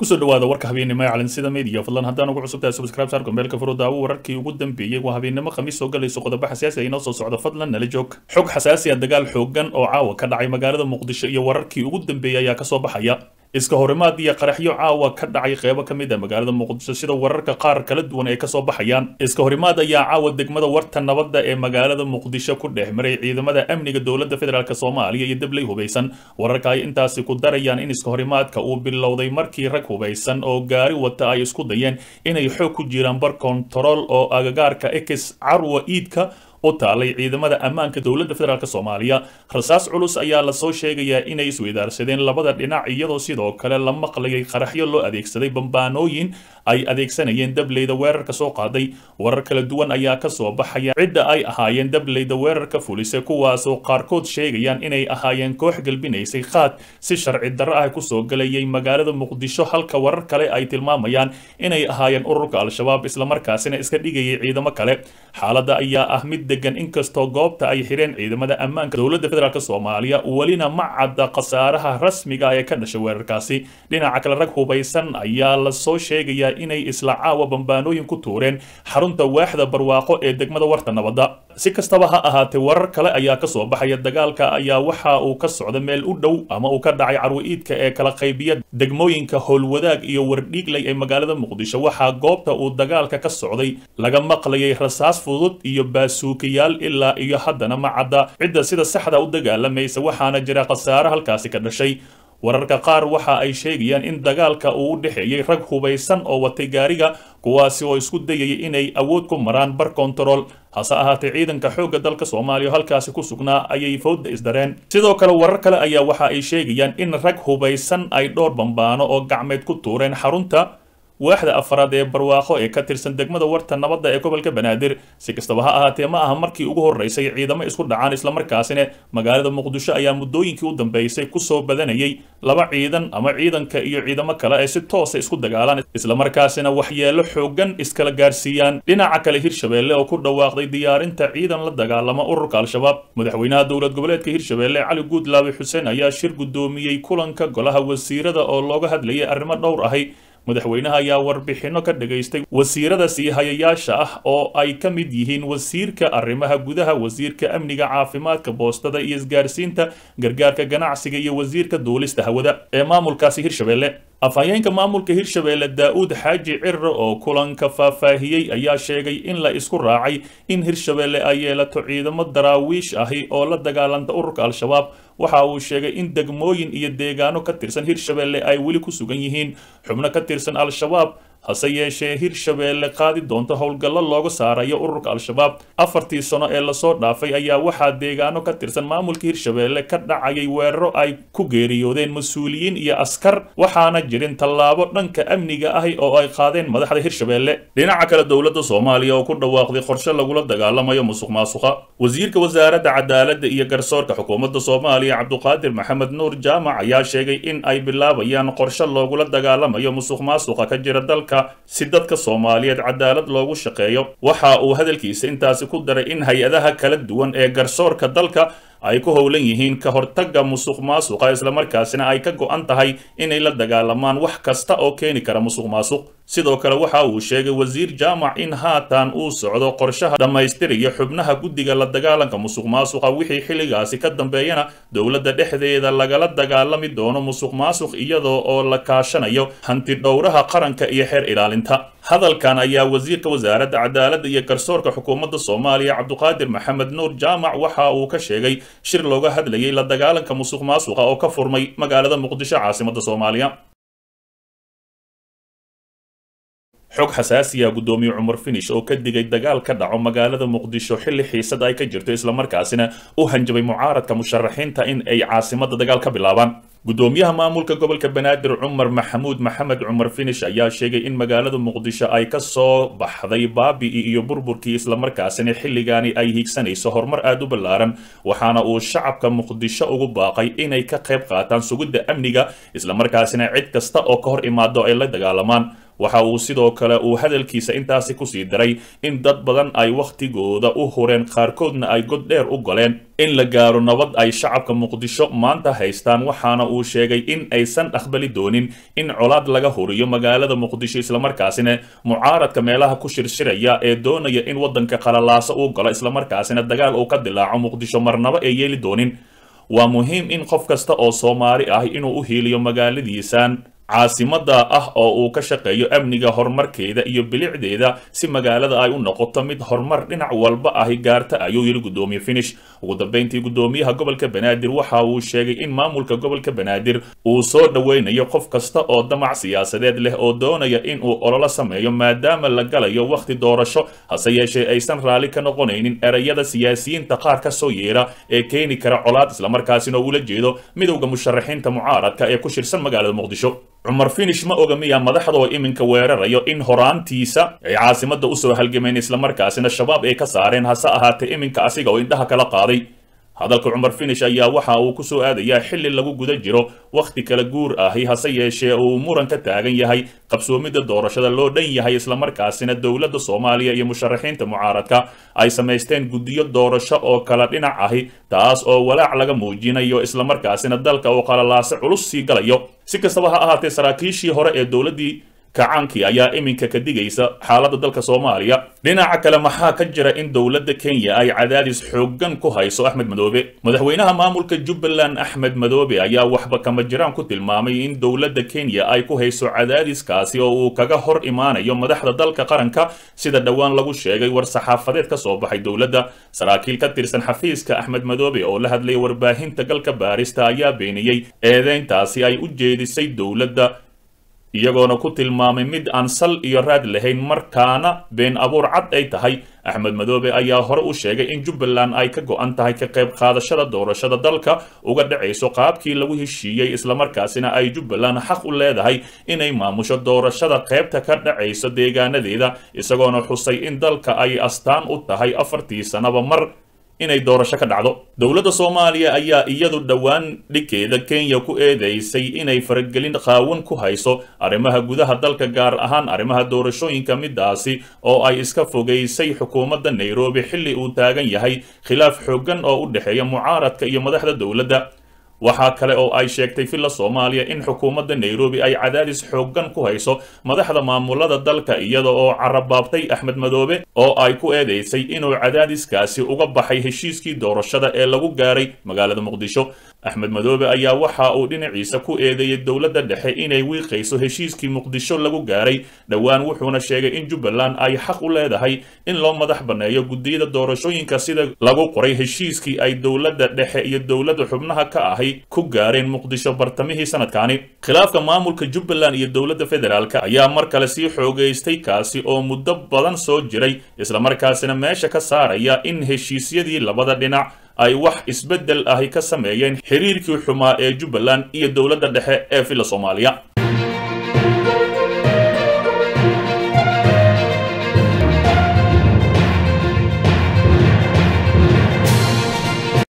kusoo dhawaada warka habeennimo ee calansida media fadlan haddaan ugu cusubtahay subscribe saar gombeelka furo daawo wararkii ugu dambeeyey waa habeennimo khamiis soo galayso qodobo xasaasi ah inoo soo socdo fadlan nala joog xog xasaasi ah dagaal xoogan oo caawa ka dhacay magaalada muqdisho iyo wararkii ugu dambeeyey ayaa kasoo baxaya iska horimaad iyo qaraxyo caawa ka dhacay qeybo ka mid ah magaalada muqdisho sida wararka qaar kala duwan ay kasoo baxayaan iska horimaad ayaa caawa degmada warta nabadda ee magaalada muqdisho ku dhex maray ciidamada amniga dowladda federaalk soomaaliya iyo dabley hubaysan wararka ay intaasi ku darayaan in iska horimaadka uu bilowday markii rag hubaysan oo gaari wata ay isku dayeen inay xoog ku jiraan bar kontarool oo agagaarka ex carwa iidka u taalay ciidamada ammaanka dowladda federaalk soomaaliya rasaas culus ayaa lasoo sheegayaa inay isweydaarsadeen labada dhinac iyadoo sidoo kale la maqlayay qaraxyo loo adeegsaday bambaanooyin ay adeegsanayeen dableyda weerarka soo qaaday warar kala duwan ayaa kasoo baxaya cidda ay ahaayeen dableyda weerarka fulise kuwaasoo qaarkood sheegayaan inay ahaayeen koox galbinaysay qaad si sharci darro ah kusoo galayay magaalada muqdisho halka warar kale ay tilmaamayaan inay ahaayeen ururka al-shabaab islamarkaasina iska dhigayay ciidamo kale xaaladda ayaa ah mid degan inkastoo goobta ay xireen ciidamada ammaanka dowladda federaalk soomaaliya welina ma cadda khasaaraha rasmiga ee ka dhashay weerarkaasi dhinaca kale rag hubaysan ayaa lasoo sheegayaa inay isla caawa bambaanooyin ku tuureen xarunta waaxda barwaaqo ee degmada warta nabadda si kastaba ha ahaatee warar kale ayaa kasoo baxaya dagaalka ayaa waxa uu ka socda meel u dhow ama uu ka dhacay carwi-iidka ee kala qaybiya degmooyinka howlwadaag iyo wardhiigley ee magaalada muqdisho waxaa goobta uu dagaalka ka socday laga maqlayay rasaas fudud iyo baasuukayaal ilaa iyo haddana ma cadda cidda sida saxda u dagaalamaysa waxaana jira khasaare halkaasi ka dhashay wararka qaar waxa ay sheegayaan in dagaalka uu u dhexeeyey rag hubaysan oo watay gaariga kuwaasi oo isku dayayay inay awood ku maraan bar kontarool hase ahaatee ciidanka xoogga dalka soomaaliya oo halkaasi ku sugnaa ayay fowdda isdareen sidoo kale warar kale ayaa waxa ay sheegayaan in rag hubaysan ay dhowr bambaano oo gacmeed ku tuureen xarunta waaxda afraad ee barwaaqo ee ka tirsan degmada warta nabadda ee gobolka banaadir si kastaba ha ahaatee ma aha markii ugu horreysay ciidamo isku dhacaan islamarkaasina magaalada muqdisho ayaa muddooyinkii u dambeysay kusoo badanayay laba ciidan ama ciidanka iyo ciidamo kale ay si toosa isku dagaalaan islamarkaasina waxyeelo xoogan iskala gaarsiiyaan dhinaca kale hirshabeelle oo ku dhawaaqday diyaarinta ciidan la dagaalama ururka al-shabaab madaxweynaha dowlad goboleedka hirshabeelle cali guudlaabi xuseen ayaa shir guddoomiyey kulanka golaha wasiirada oo looga hadlayay arrimo dhowr ahi madaxweynaha ayaa warbixinno ka dhagaystay wasiirada sii hayayaasha ah oo ay ka mid yihiin wasiirka arrimaha gudaha wasiirka amniga caafimaadka boostada iyo isgaarsiinta gargaarka ganacsiga iyo wasiirka duulista hawada ee maamulkaasi hirshabeelle afhayeenka maamulka hirshabeelle daa-uud xaaji cirre oo kulanka faahfaahiyey ayaa sheegay in la isku raacay in hirshabeelle ay yeelato ciidamo daraawiish ahi oo la dagaalanta ururka al-shabaab waxa uu sheegay in degmooyin iyo deegaano ka tirsan hirshabeelle ay weli ku sugan yihiin xubno ka tirsan al-shabaab hase yeeshee hirshabeelle qaadi doonto howlgallo looga saarayo ururka al-shabaab afartii sano ee lasoo dhaafay ayaa waxaa deegaano ka tirsan maamulka hirshabeelle ka dhacayay weeraro ay ku geeriyoodeen mas-uuliyiin iyo askar waxaana jirin tallaabo dhanka amniga ahi oo ay qaadeen madaxda hirshabeelle dhinaca kale dowladda soomaaliya oo ku dhawaaqday qorshe lagula dagaalamayo musuq maasuqa wasiirka wasaaradda cadaaladda iyo garsoorka xukuumadda soomaaliya cabduqaadir maxamed nuur jaamac ayaa sheegay in ay bilaabayaan qorshe loogula dagaalamayo musuq maasuqa ka jira dalka si dadka soomaaliyeed cadaalad loogu shaqeeyo waxa uu hadalkiisa intaasi ku daray in hay-adaha kala duwan ee garsoorka dalka ay ku howlan yihiin ka hortagga musuq maasuqa islamarkaasina ay ka go-an tahay inay la dagaalamaan wax kasta oo keeni kara musuq maasuq sidoo kale waxa uu sheegay wasiir jaamac in haatan uu socdo qorshaha dhammaystiraya xubnaha guddiga la dagaalanka musuq maasuqa wixii xilligaasi ka dambeeyana dowladda dhexdeeda lagala dagaalami doono musuq maasuq iyadoo oo la kaashanayo hanti dhowraha qaranka iyo xeer ilaalinta hadalkan ayaa wasiirka wasaaradda cadaaladda iyo garsoorka xukuumadda soomaaliya cabduqaadir maxamed nuur jaamac waxa uu ka sheegay shir looga hadlayay la dagaalanka musuq maasuqa oo ka furmay magaalada muqdisho caasimadda soomaaliya xog xasaasiya guddoomiye cumar finish oo ka digay dagaal ka dhaco magaalada muqdisho xilli xiisad ay ka jirto islamarkaasina u hanjabay mucaaradka musharaxiinta in ay caasimada dagaal ka bilaabaan guddoomiyaha maamulka gobolka banaadir cumar maxamuud maxamed cumar finish ayaa sheegay in magaalada muqdisho ay ka soo baxday baabi'i iyo burburkii islamarkaasina xilligaani ay hiigsanayso horumar aada u ballaaran waxaana uu shacabka muqdisho ugu baaqay inay ka qayb qaataan sugidda amniga islamarkaasina cid kasta oo ka hor imaado ay la dagaalamaan waxa uu sidoo kale uu hadalkiisa intaasi kusii daray in dad badan ay wakhtigooda u hureen qaarkoodna ay god dheer u goleen in la gaaro nabad ay shacabka muqdisho maanta haystaan waxaana uu sheegay in aysan aqbali doonin in colaad laga huriyo magaalada muqdisho islamarkaasina mucaaradka meelaha ku shirshiraya ee doonaya in waddanka qalalaaso uu galo islamarkaasina dagaal uu ka dilaaco muqdisho marnaba ay yeeli doonin waa muhiim in qof kasta oo soomaali ah inuu u hiiliyo magaaladiisan caasimada ah oo uu ka shaqeeyo amniga horumarkeeda iyo bilicdeeda si magaalada ay u noqoto mid horumar dhinac walba ahi gaarta ayuu yidhi guddoomiye finish ugu dambeyntii guddoomiyaha gobolka banaadir waxa uu sheegay in maamulka gobolka banaadir uu soo dhoweynayo qof kasta oo damac siyaasadeed leh oo doonaya in uu ololo sameeyo maadaama la galayo wakhti doorasho hase yeeshee aysan raalli ka noqonaynin erayada siyaasiyiinta qaar ka soo yeera ee keeni kara colaad islamarkaasina ula jeedo midowda musharaxiinta mucaaradka ee ku shirsan magaalada muqdisho cumar finish ma oga miyaa madaxda oo iminka weerarayo in horaantiisa ay caasimada usoo halgameen islamarkaasina shabaab ay ka saareen hase ahaatee iminka asiga oo indhaha kala qaaday hadalka cumar finish ayaa waxa uu ku soo aadayaa xilli lagu guda jiro wakhti kala guur ahi hase yeeshee uu muran ka taagan yahay qabsoomidda doorashada loo dhan yahay islamarkaasina dowladda soomaaliya iyo musharaxiinta mucaaradka ay samaysteen guddiyo doorasho oo kala dhinac ahi taas oo walaac laga muujinayo islamarkaasina dalka uu qalalaase culus sii galayo si kastaba ha ahaatee saraakiishii hore ee dowladdii kacaankii ayaa iminka ka digaysa xaaladda dalka soomaaliya dhinaca kale maxaa ka jira in dowladda kenya ay cadaadis xooggan ku hayso axmed madoobe madaxweynaha maamulka jubbaland axmed madoobe ayaa waxba kama jiraan ku tilmaamay in dowladda kenya ay ku hayso cadaadiskaasi oo uu kaga hor imaanayo madaxda dalka qaranka sida dhowaan lagu sheegay war saxaafadeed ka soo baxay dowladda saraakiil ka tirsan xafiiska axmed madoobe oo la hadlay warbaahinta galka baarista ayaa beeniyey eedeyntaasi ay u jeedisay dowladda iyagoona ku tilmaamay mid aan sal iyo raad lahayn markaana been abuur cad ay tahay axmed madoobe ayaa hore u sheegay in jubbaland ay ka go-an tahay ka qayb qaadashada doorashada dalka uga dhacayso qaabkii lagu heshiiyey islamarkaasina ay jubbaland xaq u leedahay inay maamusho doorashada qaybta ka dhacayso deegaanadeeda isagoona xusay in dalka ay astaan u tahay afartii sanaba mar inay doorasho ka dhacdo dowladda soomaaliya ayaa iyadu dhowaan dhigkeeda kenya ku eedeysay inay faragelin qaawan ku hayso arrimaha gudaha dalka gaar ahaan arrimaha doorashooyinka midaasi oo ay iska fogaysay xukuumadda nairobi xilli uu taagan yahay khilaaf xooggan oo u dhexeeya mucaaradka iyo madaxda dowladda waxaa kale oo ay sheegtay villa soomaaliya in xukuumadda nairobi ay cadaadis xooggan ku hayso madaxda maamulada dalka iyada oo carabaabtay axmed madoobe oo ay ku eedeysay inuu cadaadiskaasi uga baxay heshiiskii doorashada ee lagu gaaray magaalada muqdisho axmed madoobe ayaa waxa uu dhinaciisa ku eedeeyey dowladda dhexe inay wiiqayso heshiiskii muqdisho lagu gaaray dhowaan wuxuuna sheegay in jubbaland ay xaq u leedahay in loo madax banneeyo guddiyada doorashooyinka sida lagu qoray heshiiskii ay dowladda dhexe iyo dowladda xubnaha ka ahi ku gaareen muqdisho bartamihii sanadkaani khilaafka maamulka jubbaland iyo dowladda federaalk ayaa mar kale sii xoogaystay kaasi oo muddo badan soo jiray islamarkaasina meesha ka saaraya in heshiisyadii labada dhinac ay wax isbeddel ahi ka sameeyeen xiriirkii xumaa ee jubbaland iyo dowladda dhexe ee villa soomaaliya